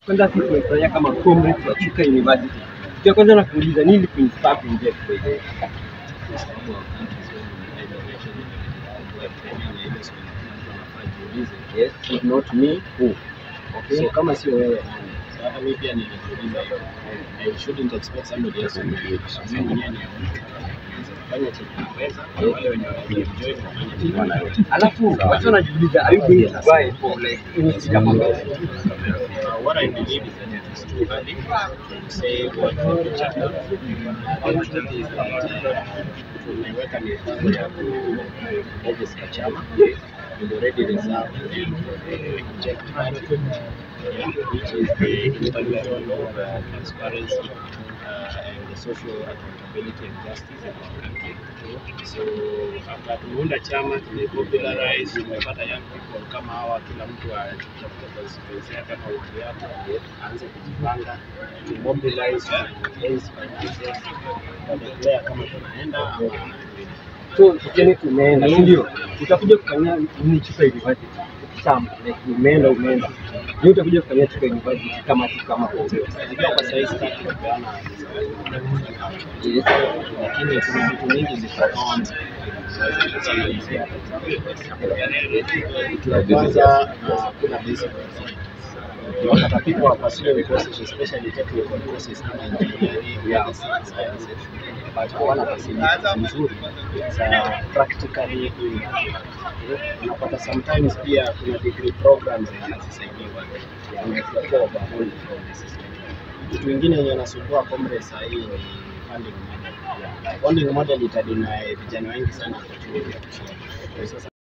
kwanza sisi tumefurahia kama comrades wa Chuka University. Kitu ya kwanza na kuuliza nini kuinspire kuingia kwa ile yes, if not me who? Okay. So kama sio wewe nani? So hata mimi pia nilijiuliza hivyo. I shouldn't expect somebody else to do it. Mimi mwenyewe ni fanya chenye naweza, na wale wenye wanaenjoy wafanye chenye wanaweza. Alafu watu wanajiuliza are you going to buy for like any kama Uh, what I believe is that it is too early to say what the future holds. The truth is that uh, tumeweka mipango ya kuregister chama. We've already reserved the project budget, yeah, which is the intervention of uh, transparency uh, and the social accountability and justice in our country. So after tumeunda chama tumepopularize, tumepata young people kama hawa, kila mtu atafute constituency yake ama watu yake, aanze kujipanga, tumobilize, raise finances, tutadeclare kama tunaenda ama so tuseme tumeenda, si ndio? Utakuja kufanyia nini Chuka University? Chama like umeenda umeenda, ni utakuja kufanyia Chuka University kama tu kama comrades. Unajua kwa sasa sitaki kupeana Yes. lakini kuna vitu mingi zitaanza kitu ya kwanza uh, kuna basic wakati people are pursuing courses especially technical courses kama engineering medicine sciences but hawana facilities nzuri za practically doing unapata sometimes pia kuna degree programs zenye hazisaidiwa wanakuwa overwhelmed from the system kitu ingine yenye nasumbua comrades saa hii ni funding model. Funding model itadeny vijana wengi sana opportunity ya kusoma. Kwa sasa